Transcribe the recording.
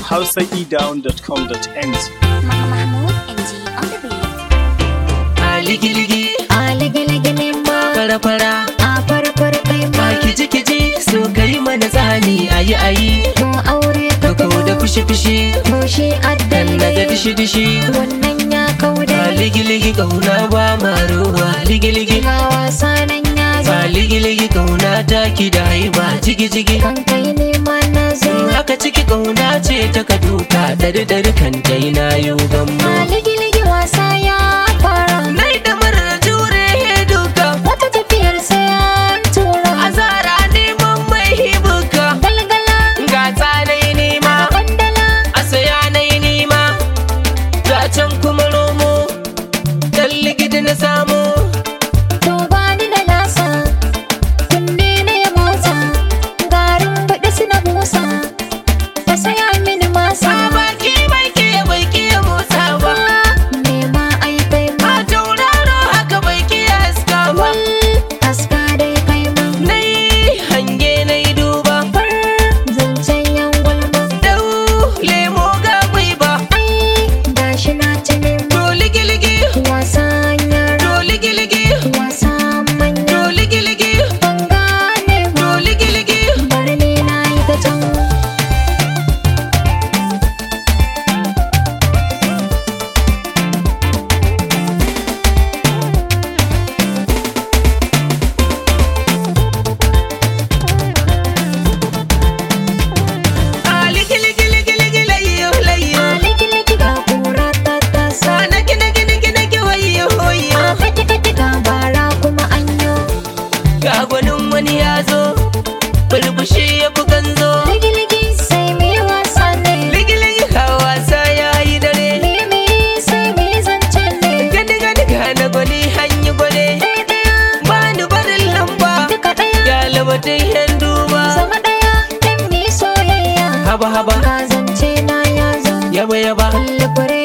hausaedown.com.ng. Mahmoud NG on the beat. a ligi-ligi a ligi-ligi ne ma fara-fara a farfar kai ma a kiji-kiji so kai mana tsani ayi ayi to aure ka Kako da fushi-fushi to shi dan addalli na ga dishi-dishi wannan ya kauda a ligi-ligi kauna ba ma ruwa ligi-ligi ga wasa nan ya zo a ligi-ligi kauna ta ki da haiba jigi-jigi kan kai ne ma na zo haka ciki kauna ce ta ka duka dari-dari kan kai na yi gammo a ligi-ligi wasa ya fara nai da marar jure duka wata tafiyar sai an tura azara neman mai hibuka galgala ga tsanai nema kwandala a saya na yi nima ta can kuma romo dan ligidi na samu to ba ni da nasa kunne na ya motsa garin baɗi suna busa ta saya mini masa a baki bai ke bai ke motsa ba nema ai kai ma a tauraro haka bai ke haska ba wal aska dai kai ma na yi hange na yi duba far zancen yan gulma dau lemo ga ba ai gashi na ci nema to ligi-ligi wasan yara to ligi-ligi wasan manya to ligi-ligi ban gane ba to ligi-ligi bari ni na yi ta can a ligi-ligi-ligi-ligi layyo layyo liki-liki ga kura ta tasa a naki-naki-naki-naki wayyo wayyo a kati-kati ga bara kuma anyo ga gwanin wani ya zo bulbushi ya fi ganzo ligi-ligi sai mai wasa ne ligiligi ka wasa ya yi dare Mimi sai mai zance ne gani gani ga na gwani hanyi gwale ɗaya-ɗaya ba ni barin lamba duka ɗaya ya labatin yan duba zama ɗaya ɗan mi soyayya haba haba ga zance na ya zo yaba yaba kulle fure